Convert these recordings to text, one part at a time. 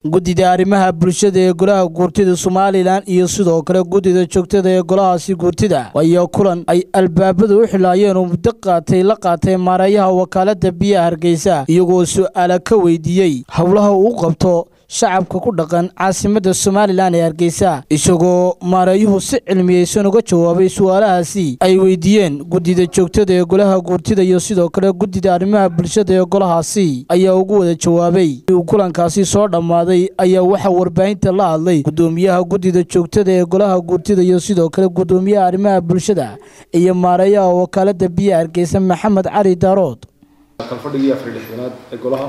guddida arrimaha bulshada ee golaha guurtida somalilan iyo sidoo kale guddida joogtada ee golahaasi guurtida ayaa kulan ay albaabada u xilaayeen oo muddo qaatay la qaatay maareeyaha wakaalada biyaha hargeysa iyagoo su-aala ka weydiiyey howlaha uu qabto shacabka ku dhaqan caasimada somalilan ee hargeysa isagoo maareeyuhu si cilmiyeysan uga jawaabay su-aalahaasi ay weydiiyeen guddida joogtada ee golaha guurtida iyo sidoo kale guddida arrimaha bulshada ee golahaasi ayaa ugu wada jawaabay uu kulankaasi soo dhammaaday ayaa waxaa warbaahinta la hadlay guddoomiyaha guddida joogtada ee golaha guurtida iyo sidoo kale guddoomiyaha arrimaha bulshada iyo maareeyaha wakaalada biyaha hargeysa maxamed cali daarood kalfadhigii afar lixdanaad ee golaha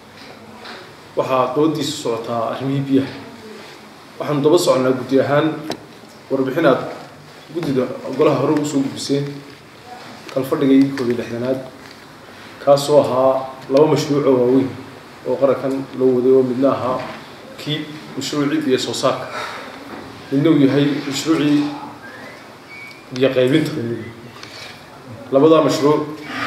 waxaa doodiisa socotaa arrimihii biyaha waxaanu daba soconaa guddi ahaan warbixin aad guddida golaha hore ugu soo gudbiseen kalfadhigii koob iyo lixdanaad kaasoo ahaa laba mashruuc oo waaweyn oo qarankan loo waday oo midna ahaa kii mashruucii biyo soo saarka midna uu yahay mashruucii biyo qaybinta labadaa mashruuc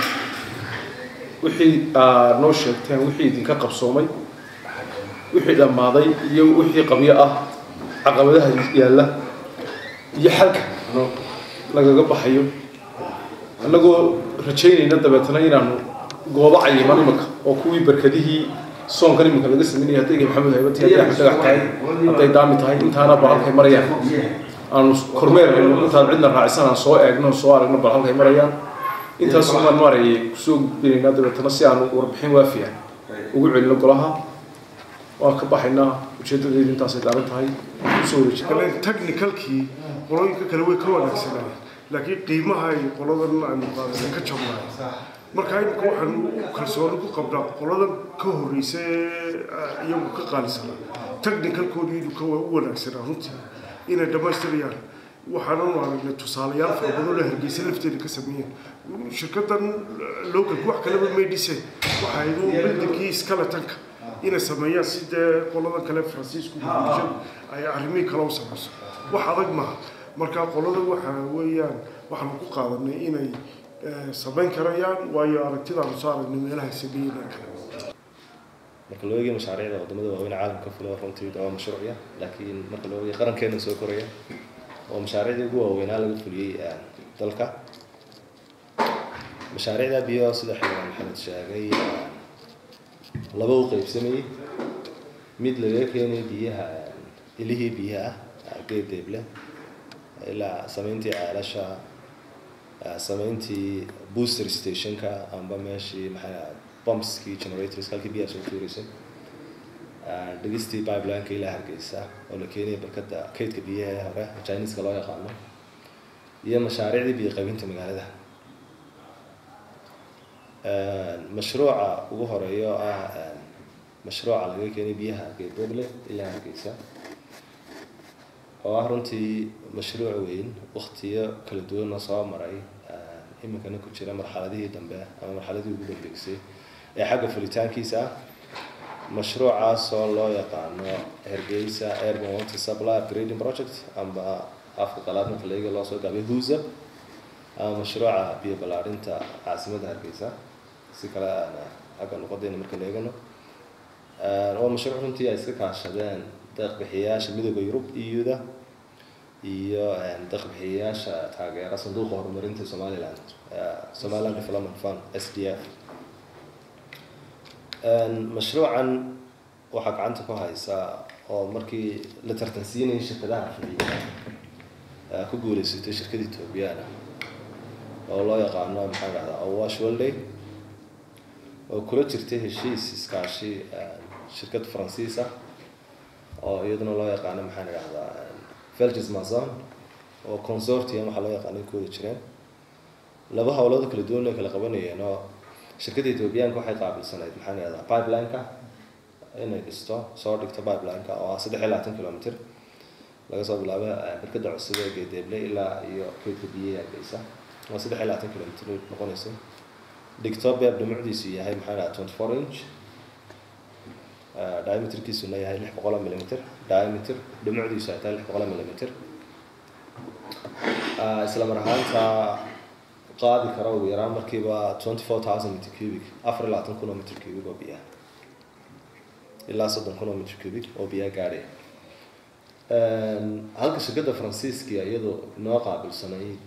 wixii aad noo sheegteen wixii idinka qabsoomay wixii dhammaaday iyo wixii qabyo ah caqabadaha yaalla iyo xalka lagaga baxayo annagoo rajaynayna dabeetana inaanu goobo cayiman imanka oo kuwii barkadihii soonkan iminka laga sameynaya hadday maxamed haybati hadday axmed dhagax tahay hadday daami tahay intaana bal halkay marayaan aanu kormeer intaan cidna raacisan aan soo eegno soo aragno bal halkay marayaan intaas umaan maarayay kusoo gudbinaynaa dabeetana si aanu warbixin waafiya ugu celino golaha waan ka baxaynaa ujeedadeedu intaasay daaran tahay kusoo wareeji technicalkii qolooyinka kale way ka wanaagsanaayen laakiin qiimaha ay qoladan aanu qaadana ka jabnaay marka imika waxaanu kalsooni ku qabnaa qoladan ka horreysa iyagu ka qaalisanaa technicalkoodu inuu ka u wanaagsanaa runtii inay dhammaystirayaan waxaanu aragnay tusaalayaal fara badan oo hargeysa lafteeda ka sameeyeen shirkadan localka wax kaleba may dhiseen waxay bildinkii skeletonka inay sameeyaan si dee qoladan kale faransiisku bulshadu ay arrimihii kale u samayso wax adag maaha marka qoladan waxa weeyaan waxaanu ku qaadanay inay samayn karayaan waayo aragtidaanu soo aragnay meelaha sameeyeen kale marka loo eegay mashaariicda wadamada waaweyn caalamka fula runtii waa mashruucya laakiin marka loo eegay qarankeena soo koraya oo mashaariicdii ugu waaweynaa laga fuliyey dalka mashaariicda biyo sida xildhibaan maxamed sheegay laba u qeybsamayey mid laga keenay biyaha ilihii biyaha ah geed deeble ilaa sameyntii ceelasha sameyntii booster stationka amba meeshii maxaa bumpskii generators halkii biyaha soo tuureysay dhigistii pipelineka ilaa hargeysa oo la keenaya barkada kaydka biyaha ee hore chineska loo yaqaano iyo mashaariicdii biyo qaybinta magaalada mashruuca ugu horeeyo ah mashruuca laga keenay biyaha geedoble ilaa hargeysa oo ah runtii mashruuc weyn waktiyo kala duwanna soo maray iminkana ku jira marxaladihii dambe ama marxaladii ugu dambeysay ee xagga fulitaankiisa ah mashruucaas oo loo yaqaano hargeysa airborne water supply upgrading project amba afka qalaad marka laga loo soo gaabay huza ama mashruuca biyo ballaarinta caasimadda hargeysa si kale aan xagga luqadeena marka la eegano waa mashruuc runtii ay iska kaashadeen deeqbixiyayaasha midooda yurub eu-da iyo deeqbixiyayaasha taageera sanduuqa horumarinta somaliland somaliland development fund s d f mashruucan waxaa gacanta ku haysaa oo markii la tartansiinayay shirkadaha fuliya ku guuleysatay shirkada ethoobiyaana oo loo yaqaano maxaa dhahdaa awash worlday oo kula jirtay heshiis iskaashi shirkad faransiis ah oo iyaduna loo yaqaano maxaa dhahdaa velges mazon oo consortium waxaa loo yaqaano ku wada jireen laba howlooda kala duwan ay kala qabanayeen oo shirkadda ethoobiyaanka waxay qaabilsanayd maxaa dhahdaa pipelineka inay dhisto soo dhigto pipelineka oo ah saddex iyo labaatan kilomitr laga soo bilaabo barkada cusub ee geedeeble ilaa iyo kaydka biyaha hargeysa oo saddex iyo labaatan kilomitr noqonaysa dhigto beeb dhumucdiisu yahay maxaa dhaha twenty four inch diameterkiisuna yahay lix boqol millimeter diameter dhumucdiisu ay tahay lix boqol millimeter isla mar ahaanta qaadi kara ugu yaraan markiiba twenty four thousand meter cubic afar iyo labaatan kun oo meter cubic oo biyaha ilaa soddon kun oo mitr cubic oo biyaa gaadhaya halka shirkadda faransiiska iyadoo inoo qaabilsanayd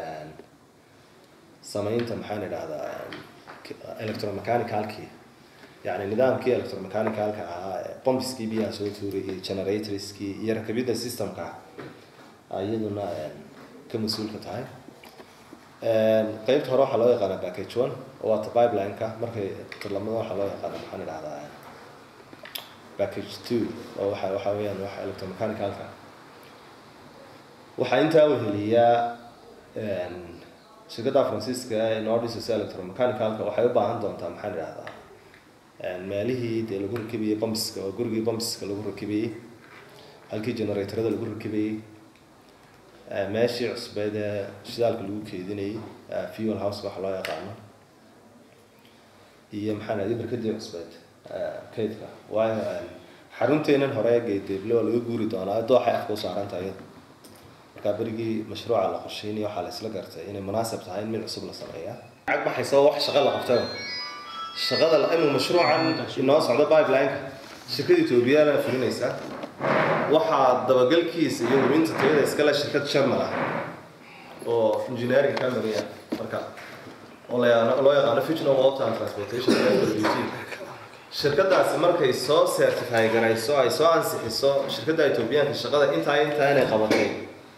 samaynta maxaan idhahdaa electromechanicalkii yani nidaamkii electromechanicalka ahaa bombiskii biyaha soo tuurayay generatorskii iyo rakabidda systemka iyaduna ka mas-uulka tahay qeybta hore waxaa loo yaqaana package one oo waata pipeline-ka markay tarlamada waxaa loo yaqaana maxaan idhahdaa package two oo waxa waxa weeyaan waxa electromechanicalka waxaa intaa weheliyaa shirkadda faransiiska ee noo dhisaysa electromechanicalka waxay u baahan doontaa maxaan idhahdaa meelihii dee lagu rakibiyey bombiska oo gurigii bombiska lagu rakibiyey halkii generatorada lagu rakibiyey meeshii cusbeed ee shidaalka lagu keedinayay fuel house waxa loo yaqaano iyo maxaan idhahdaa barkadii cusbeed kaydka waayo xarunteenan hore geedeeble waa laga guuri doonaa dooxay afka u saarantahay iyada markaa berigii mashruuca la qorsheynay waxaa la isla gartay inay munaasab tahay in mid cusub la sameeyaa lacag baxaysa wax shaqa la qabtay shaqada imuu mashruucan inoo socdo pipeline-ka shirkada etoobiyana fulinaysa waxaa dabagalkiisa iyo hubinta tayada iskale shirkad sharmal ah oo engineering ka mariya marka oo loo yaqaano future water and transportation shirkadaasi markay soo certify garayso ay soo ansixiso shirkadda etoobiyaanka shaqada intaa intaa inay qabatay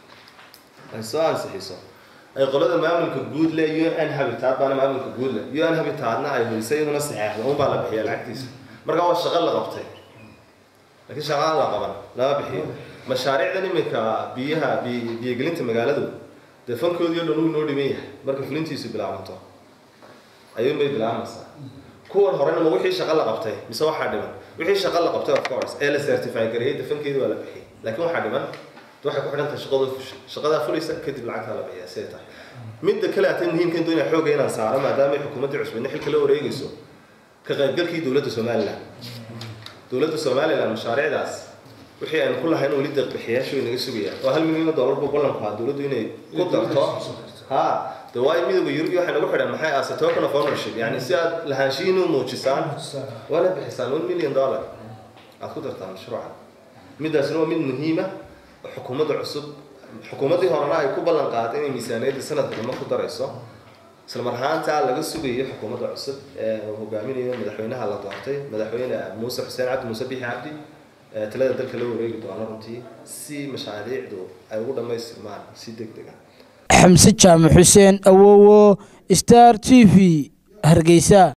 ay soo ansixiso ay qolada maamulka guud le un habitat baana maamulka guud le un habitatna ay hulisay iyaduna saxeexda un baa la bixiya lacagtiisa marka waa shaqo la qabtay laakiin shaqaan la qaban lama bixiyo mashaariicdan iminka biyaha biyogelinta magaaladu dee fankoodii o dhan uu noo dhiman yahay marka fulintiisu bilaabanto ayuunbay bilaabanaysaa kuwan horena ma wixii shaqo la qabtay mise waxaa dhiman wixii shaqo la qabtay of course ee la certify gareeyay dafankeeda waa la bixiyay laakiin waxaa dhiman waxay ku xidhan tahay shaqada fushay shaqadaa fulaysa kadib lacagtaa la bixiyaa siday tahay midda kale atay muhiimka intuu inaa xooga inaan saaro maadaama ay xukuumaddii cusbadna xilka la wareegayso ka qaybgalkii dowladda somaliland dowladda somaliland mashaariicdaas wixii aynu ku lahayn weli deeqbixiyaashu way naga sugayaan oo hal milyan oo dollar buu ballanku ahaa dowladdu inay ku darto ha de waayo midowga yurub waxay nagu xidhan maxay ase token of ownership yani si aad lahaanshihiin u muujisaan waana bixisaan one million dollar aad ku dartaan mashruucan midaasna waa mid muhiima xukuumadda cusub xukuumaddii horena ay ku ballan qaaday inay miisaaniyadda sanadka dama ku darayso isla mar ahaantaa laga sugayo xukuumadda cusub ee uu hogaaminayo madaxweynaha la doortay madaxweyne muuse xuseen cabdi muuse bixi cabdi talada dalka la wareegi doono runtii si mashaariicdu ay ugu dhammaystirmaan si deg deg ah xamse jaamac xuseen awowo star t v hargeysa